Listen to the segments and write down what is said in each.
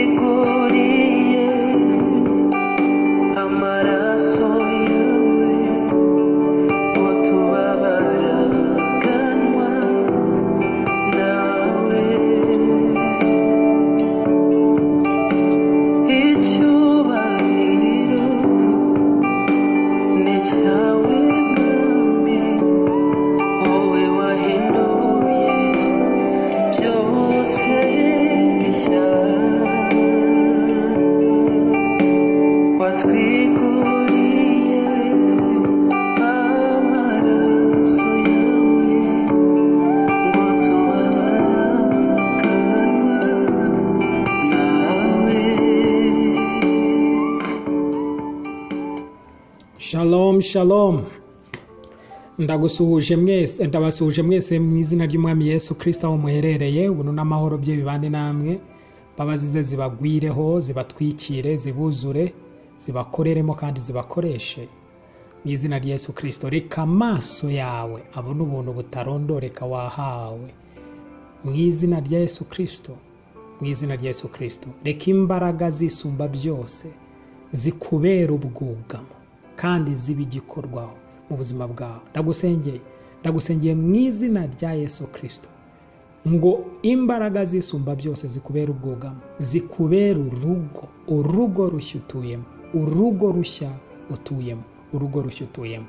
twiguriye amaraso yawe utubabaraganwa nawe icyubahiro ni cyawe mwami wowe wahinduye byose bishya watwiguriye amaraso yawe ngo tubaraganwe nawe Shalom shalom ndagusuhuje mwese ndabasuhuje mwese mu izina ry'umwami Yesu kirisita aho muherereye ubuntu n'amahoro bye bibane namwe imbabazi ze zibagwireho zibatwikire zibuzure zibakoreremo kandi zibakoreshe mu izina rya Yesu kirisito reka amaso yawe abone ubuntu butarondoreka wahawe mu izina rya Yesu kirisito mu izina rya Yesu kirisito reka imbaraga zisumba byose zikubera ubwugamo kandi zibe igikorwaho mu buzima bwawe ndagusengeye ndagusengeye mu izina rya yesu kirisito ngo imbaraga zisumba byose zikubera ubwugamo zikubera urugo urugo rushya utuyemo urugo rushya utuyemo urugo rushya utuyemo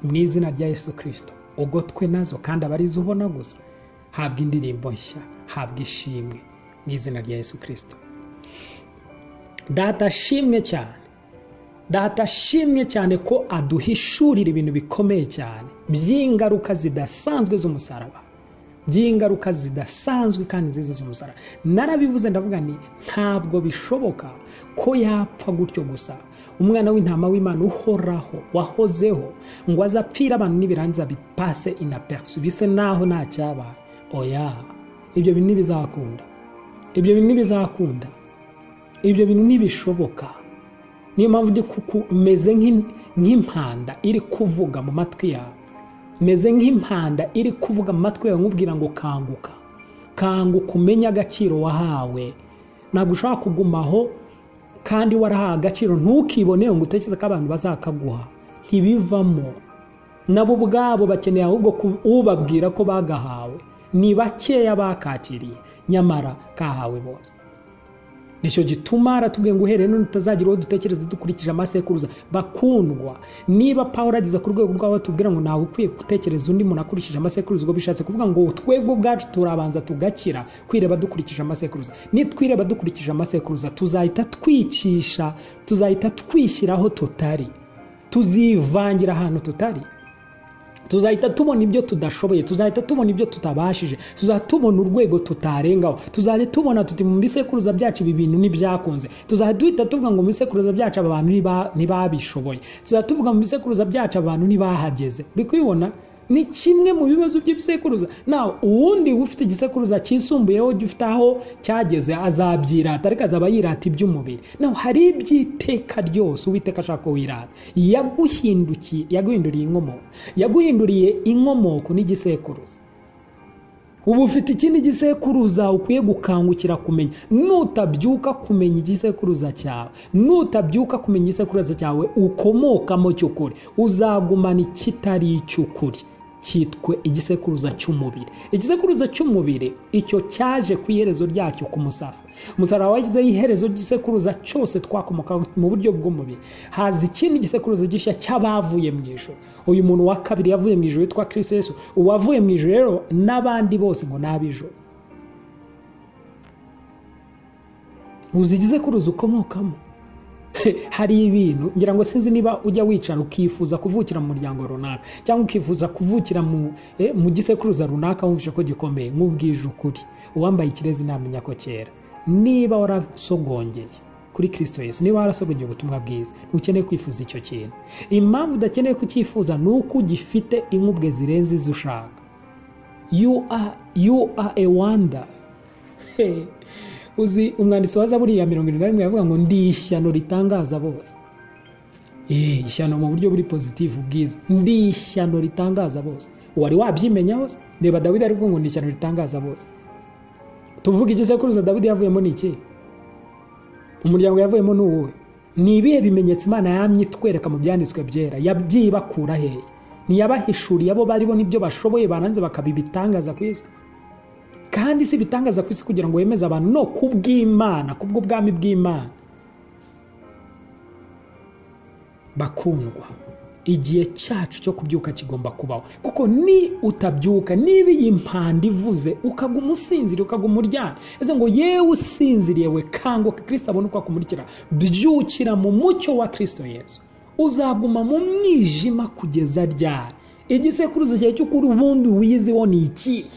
mu izina rya yesu kirisito ugotwe nazo kandi abarizo ubona gusa habwa indirimbo nshya habwa ishimwe mu izina rya yesu kirisito data ashimwe cyane data ashimwe cyane ko aduhishurira ibintu bikomeye cyane by'ingaruka zidasanzwe z'umusaraba by'ingaruka zidasanzwe kandi nziza z'umusaraba narabivuze ndavuga nti ntabwo bishoboka ko yapfa gutyo gusa umwana w'intama w'imana uhoraho wahozeho ngo azapfire abantu n'ibirangiza bipase inaperusi bise naho nta cyabaye oya ibyo bintu ntibizakunda ibyo bintu ntibizakunda ibyo bintu ntibishoboka niyo mpamvu ndi kuku meze nk'in- nk'impanda iri kuvuga mu matwi yawe meze nk'impanda iri kuvuga mu matwi yawe nkubwira ngo kanguka kanguka umenye agaciro wahawe ntabwo ushobora kugumaho kandi warahawe agaciro ntukibonere ngo utekereze ko abantu bazakaguha ntibivamo nabo ubwabo bakeneye ahubwo ku- ubabwira ko bagahawe ni bakeya bakakiriye nyamara kahawe bose nicyo gituma aratubwiye ngo uhereye none utazagira uwo dutekereza dukurikije amasekuruza bakundwa niba pawulo ageze ku rwego rw'aho batubwira ngo ntawe ukwiye gutekereza undi muntu akurikije amasekuruza ubwo bishatse kuvuga ngo twebwe ubwacu turabanza tugakira kwireba dukurikije amasekuruza nitwireba dukurikije amasekuruza tuzahita twicisha tuzahita twishyiraho tutari tuzivangira ahantu tutari tuzahita tubona ibyo tudashoboye tuzahita tubona ibyo tutabashije tuzahita tubona urwego tutarengaho tuzahita tubona tuti mu bisekuruza byacu ibi bintu ntibyakunze tuzahita duhita tuvuga ngo mu bisekuruza byacu aba bantu ntiba- ntibabishoboye tuzahita tuvuga mu bisekuruza byacu aba bantu ntibahageze uri kubibona ni kimwe mu bibazo by'ibisekuruza nawe uwundi ufite igisekuruza cyisumbuyeho gifite aho cyageze azabyirata ariko azaba yirata iby'umubiri nawe hari iby'iteka ryose uwiteka ashaka ko wirata yaguhindukiye yaguhinduriye inkomoko yaguhinduriye inkomoko n'igisekuruza ubu ufite ikindi gisekuruza ukwiye gukangukira kumenya nutabyuka kumenya igisekuruza cyawe nutabyuka kumenya igisekuruza cyawe ukomokamo cy'ukuri uzagumana ikitari icy'ukuri cyitwe igisekuruza cy'umubiri igisekuruza cy'umubiri icyo cyaje ku iherezo ryacyo ku musaraba umusaraba wagizeho iherezo ry'isekuruza cyose twakomoka mu buryo bw'umubiri haza ikindi gisekuruza gishya cy'abavuye mu ijoro uyu muntu wa kabiri yavuye mu ijoro witwa kirisito yesu uwavuye mu ijoro rero n'abandi bose ngo ni ab'ijoro uzi igisekuruza ukomokamo hari ibintu ngira ngo sinzi niba ujya wicara ukifuza kuvukira mu muryango runaka cyangwa ukifuza kuvukira mu eh, mu gisekuruza runaka wumvise ko gikomeye nk'ubwije ukuri uwambaye ikirezi ntamenya ko cyera niba warasogongeye kuri kirisito yesu niba warasogongeye ubutumwa bwiza ntukeneye kwifuza icyo kintu impamvu udakeneye kucyifuza ni uko ugifite inkubwe zirenze izo ushaka you are, you are a wonder Hey, uzi umwanditsi wa zaburi ya mirongo irindwi na rimwe yavuga ngo ndi ishyano ritangaza bose Eh, ishyano mu buryo buri pozitifu bwiza ndi ishyano ritangaza bose wari wabyimenya hose reba dawidi ari kuvuga ngo ni ishyano ritangaza bose tuvuga igisekuruza dawidi yavuyemo ni iki umuryango yavuyemo ni uwuhe ni ibihe bimenyetso imana yamye itwereka mu byanditswe byera yabyibakura hehe ntiyabahishuriye abo baribo n'ibyo bashoboye baranze bakaba ibitangaza ku isi kandi si ibitangaza ku isi kugira ngo wemeze abantu no ku bw'imana ku bw'ubwami bw'imana bakundwa igihe cyacu cyo kubyuka kigomba kubaho kuko ni utabyuka niba iyi mpanda ivuze ukaguma usinziriye ukaguma uryamye ese ngo yewe usinziriye we kanguka kirisita abone uko akumurikira byukira mu mucyo wa kirisito yesu uzaguma mu mwijima kugeza ryari igisekuruza cyawe cy'ukuri ubundi wiziho ni ikihe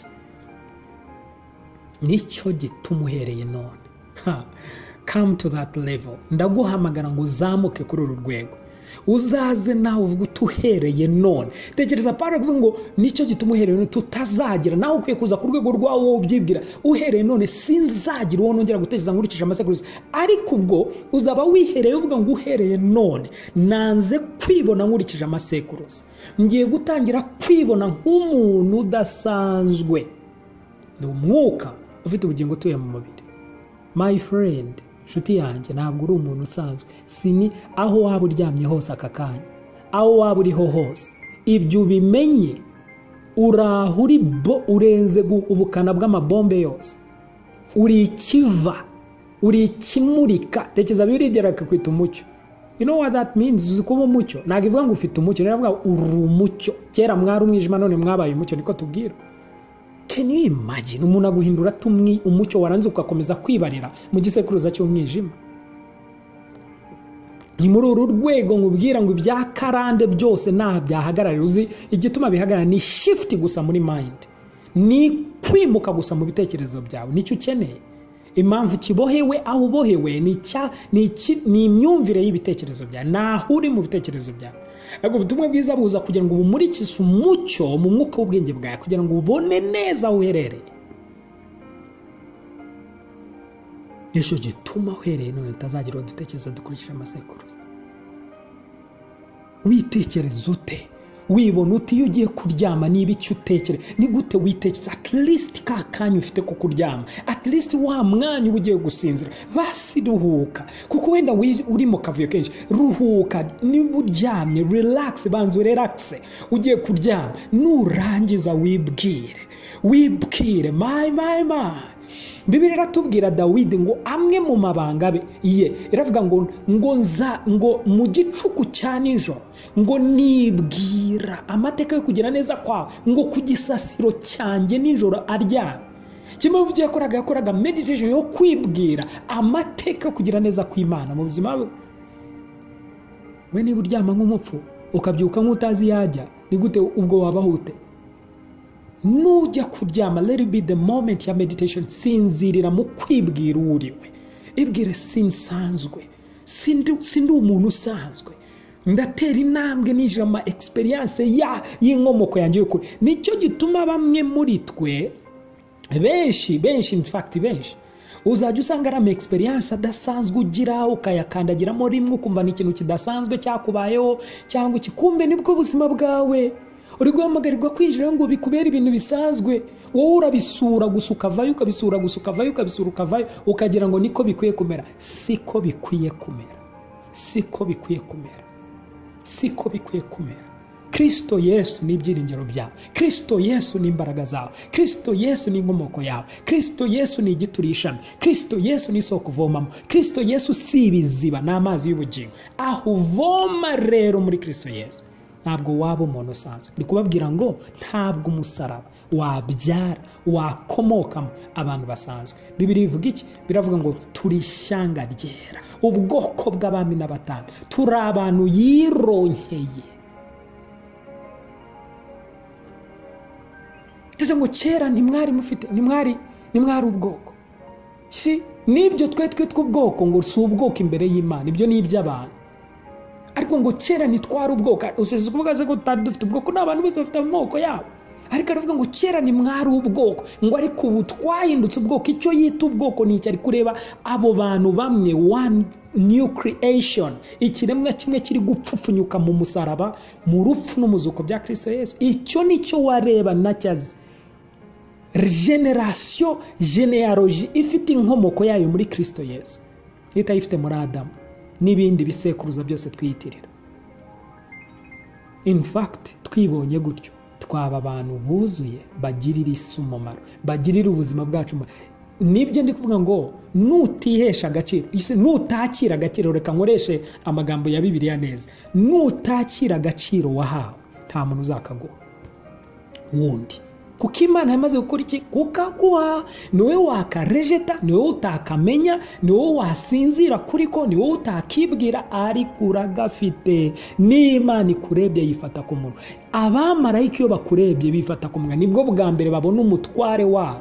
nicyo gituma uhereye none Ha, come to that level ndaguhamagara ngo uzamuke kuri uru rwego uzaze nawe uvuga utuhereye none tekereza pari avuga ngo nicyo gituma uhereye none tutazagera nawe ukwiye kuza ku rwego rwawo wowe ubyibwira uhereye none sinzagira uwo nongera gutekereza nkurikije amasekuruza ariko ubwo uzaba wihereye uvuga ngo uhereye none nanze kwibona nkurikije amasekuruza ngiye gutangira kwibona nk'umuntu udasanzwe ni umwuka ufite ubugingo utuye mu mubiri my friend inshuti yanjye ntabwo uri umuntu usanzwe sini aho waba uryamye hose aka kanya aho waba uriho hose ibyo ubimenye uraho uri bo urenze gu- ubukana bw'amabombe yose uri ikiva uri ikimurika tekereza bibiri byereka kwita umucyo you know what that means uzi kuba umucyo ntabwo ivuga ngo ufite umucyo rero ivuga ngo uri umucyo kera mwari umwijima none mwabaye umucyo niko tubwirwa can you imagine umuntu aguhindura tumwi umucyo waranze ugakomeza kwibarira mu gisekuruza cy'umwijima ni muri uru rwego nkubwira ngo ibya karande byose ntaha byahagararira uzi igituma bihagarara ni shift gusa muri mind ni kwimuka gusa mu bitekerezo byawe nicyo ukeneye impamvu kibohewe aho ubohewe ni icya- ni iki- ni imyumvire y'ibitekerezo byawe naho uri mu bitekerezo byawe ntabwo ubutumwa bwiza buza kugira ngo bumurikishe umucyo mu mwuka w'ubwenge bwawe kugira ngo ubone neza aho uherereye nicyo gituma uhereye none utazagira uwo dutekereza dukurikije amasekuruza witekereza ute wibona uti iyo ugiye kuryama niba icyo utekere ni gute witekereza at least ka kanya ufite ko kuryama at least wa mwanya uba ugiye gusinzira basi ruhuka kuko wenda wi- uri mu kavuyo kenshi ruhuka niba uryamye relax banza urelakise ugiye kuryama nurangiza wibwire wibwire mayi mayi mayi bibiri iratubwira dawidi ngo amwe mu mabanga be ye iravuga ngo ngo nza ngo mu gicuku cya nijoro ngo nibwira amateka yo kugira neza kwawe ngo ku gisasiro cyanjye nijoro aryamye kimwe mu byo yakoraga yakoraga meditation yo kwibwira amateka yo kugira neza kw'imana mu buzima bwe we niba uryama nk'umupfu ukabyuka nk'utazi yajya ni gute ubwo wabaho ute nujya kuryama let it be the moment ya meditation sinzirira mu kwibwira uwo uri we ibwire sinsanzwe sindi sindi umuntu usanzwe ndatera intambwe nijira ama experience ya y'inkomoko yanjye y'ukuri nicyo gituma bamwe muri twe benshi benshi in fact benshi uzajya usanga ari ama experience adasanzwe ugira ukayakandagiramo rimwe ukumva ni ikintu kidasanzwe cyakubayeho cyangwa iki kumbe nibwo buzima bwawe uri guhamagarirwa kwinjira ngo bikubere ibintu bisanzwe wowe urabisura gusa ukavayo ukabisura gusa ukavayo ukabisura ukavayo ukagira ngo niko bikwiye kumera siko bikwiye kumera siko bikwiye kumera siko bikwiye kumera kirisito yesu ni ibyiringiro byawe kirisito yesu ni imbaraga zawe kirisito yesu ni inkomoko yawe kirisito yesu ni igiti uri ishami kirisito yesu ni isoko uvomamo kirisito yesu si ibiziba ni amazi y'ubugingo aho uvoma rero muri kirisito yesu ntabwo waba umuntu usanzwe ndi kubabwira ngo ntabwo umusaraba wabyara wakomokamo abantu basanzwe bibiri bivuga iki biravuga ngo turi ishyanga ryera ubwoko bw'abami n'abatanga turi abantu yironkeye ese ngo kera ntimwari mufite ntimwari ntimwari ubwoko si n'ibyo twe twe tw'ubwoko ngo si ubwoko imbere y'imana ibyo ni iby'abantu ariko ngo kera ntitwari ubwoko usibye kuvuga se ko tutari dufite ubwoko ni abantu bose bafite amoko yabo ariko aravuga ngo kera ntimwari ubwoko ngo ariko ubu twahindutse ubwoko icyo yita ubwoko ni iki ari kureba abo bantu bamwe one new creation ikiremwa kimwe kiri gupfupfunyuka mu musaraba mu rupfu n'umuzuko bya kirisito yesu icyo nicyo wareba nacyazi generasiyo genealogy ifite inkomoko yayo muri kirisito yesu itayifite muri adamu n'ibindi bisekuruza byose twiyitirira in fact twibonye gutyo twaba abantu buzuye bagirira isi umumaro bagirira ubuzima bwacu umumaro. nibyo ndi kuvuga ngo nutihesha agaciro isi- nutakira agaciro reka nkoreshe amagambo ya bibiliya neza nutakira agaciro wahawe nta muntu uzakaguha wundi kuko imana yamaze gukora iki kukaguha ni wowe wakarejeta ni wowe utakamenya ni wowe wasinzira kuri ko ni wowe utakibwira ariko uragafite n'imana ikurebye yifata ku munwa abamarayika iyo bakurebye bifata ku munwa nibwo bwa mbere babona umutware wabo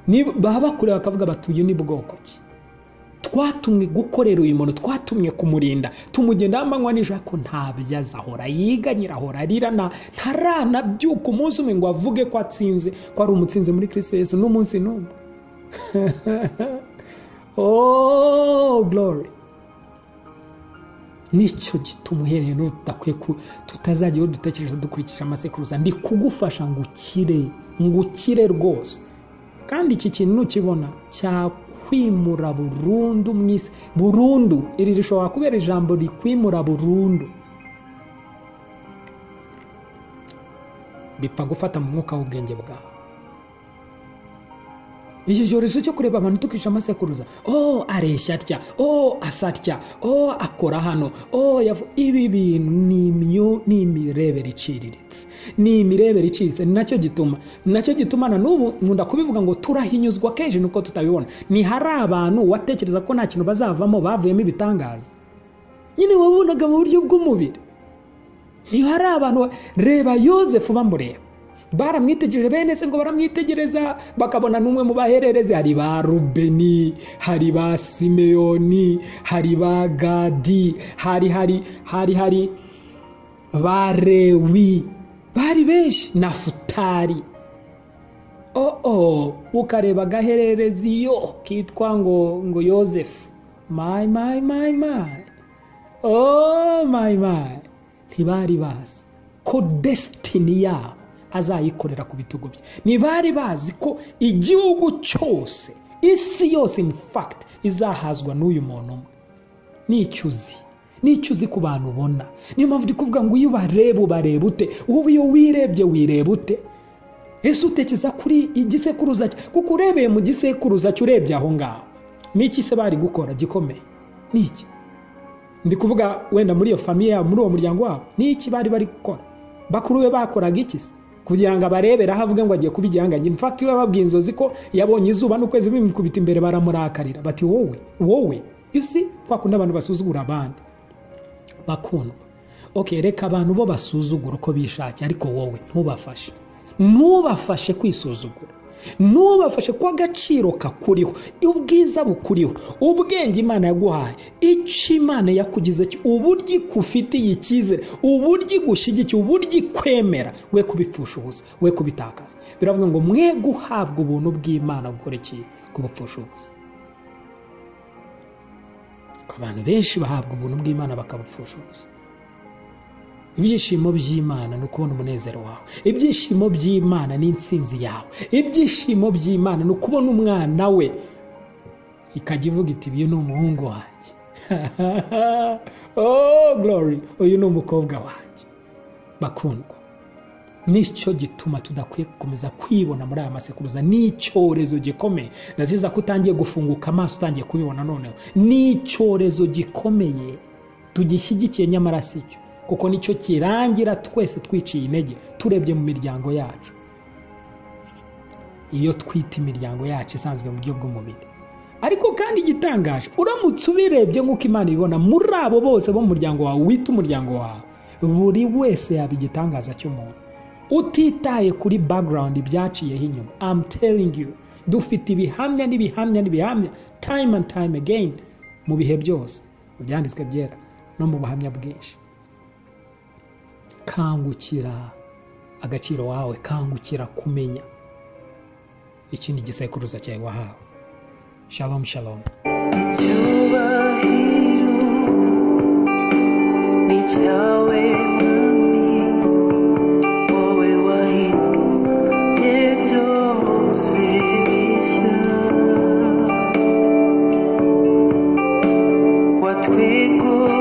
Ni- baba bakureba bakavuga bati uyu ni bwoko ki twatumwe gukorera uyu muntu twatumwe kumurinda tumugendaho amanywa nijoro ariko ntabyo azi ahora yiganyira ahora arira nta- ntaranabyuka umunsi umwe ngo avuge ko atsinze ko ari umutsinzi muri kirisito yesu n'umunsi n'umwe oh glory nicyo gituma uhereye none tudakwiye ku tutazajya iyo dutekereza dukurikije amasekuruza ndi kugufasha ngo ukire ngo ukire rwose kandi iki kintu nukibona cyakwimura burundu mu isi burundu iri rishobora kubera ijambo rikwimura burundu bipfa gufata mu mwuka w'ubwenge bwawe iki cyorezo cyo kureba abantu tukisha amasekuruza oh areshya atya oh asa atya oh akora hano oh yavu- ibi bintu ni imyu ni imirebere iciriritse ni imirebere iciriritse ni nacyo gituma ni nacyo gituma na n'ubu nkunda kubivuga ngo turahinyuzwa kenshi nuko tutabibona ni hari abantu watekereza ko nta kintu bazavamo bavuyemo ibitangaza nyine wabonaga mu buryo bw'umubiri niba hari abantu ba- reba yosefu bamureba baramwitegereje bene se ngo baramwitegereza bakabona n'umwe mu bahererezi hari ba rubeni hari ba simeyoni hari ba gadi hari hari hari hari ba rewi bari benshi na futari oh oh ukareba agahererezi yo kitwa ngo ngo yosefu mayi mayi mayi mayi oh my my ntibari bazi ko desitini yabo azayikorera ku bitugu bye ntibari bazi ko igihugu cyose isi yose in fact izahazwa n'uyu muntu umwe n'icyuzi n'icyuzi ku bantu ubona niyo mpamvu ndi kuvuga ngo iyo ubareba ubareba ute wowe iyo wirebye wireba ute ese utekereza kuri igisekuruza cye kuko urebeye mu gisekuruza cye urebye aho ngaho n'iki se bari gukora gikomeye ni iki ndi kuvuga wenda muri iyo famiye yabo muri uwo muryango wabo ni iki bari bari gukora bakuru be bakoraga iki se kugira ngo abareberaho avuge ngo agiye kuba igihangange mfata iyo yababwiye inzozi ko yabonye izuba n'ukwezi bimukubita imbere baramurakarira bati wowe wowe you see kwa kundi abantu basuzugura abandi bakundwa okay reka abantu bo basuzugura uko bishakiye ariko wowe ntubafashe ntubafashe kwisuzugura ntubafashe ko agaciro kakuriho ubwiza bukuriho ubwenge imana yaguhaye icyo imana yakugize cyo uburyo ikufitiye icyizere uburyo igushyigikiye uburyo ikwemera we kubipfusha ubusa we kubitakaza biravuga ngo mwe guhabwa ubuntu bw'imana gukora iki kubupfusha ubusa ko abantu benshi bahabwa ubuntu bw'imana bakabupfusha ubusa ibyishimo by'imana ni ukubona umunezero wawe ibyishimo by'imana ni intsinzi yawe ibyishimo by'imana ni ukubona umwana we ikajya ivuga iti uyu ni umuhungu wanjye oh glory uyu ni umukobwa wanjye bakundwa nicyo gituma tudakwiye gukomeza kwibona muri aya masekuruza ni icyorezo gikomeye ndaziza ko utangiye gufunguka amaso utangiye kubibona noneho ni icyorezo gikomeye tugishyigikiye nyamara si cyo kuko nicyo kirangira twese twiciye intege turebye mu miryango yacu iyo twita imiryango yacu isanzwe mu buryo bw'umubiri ariko kandi igitangaje uramutse ubirebye nk'uko imana ibibona muri abo bose bo mu muryango wawe wita umuryango wawe buri wese yaba igitangaza cy'umuntu utitaye kuri background byaciyeho inyuma I'm telling you dufite ibihamya n'ibihamya n'ibihamya time and time again mu bihe byose mu byanditswe byera no mu buhamya bwinshi kangukira agaciro wawe kangukira kumenya ikindi gisekuruza cyawe wahawe shalom shalom icyubahiro ni cyawe mwami wowe wahimbye byose bishya twigu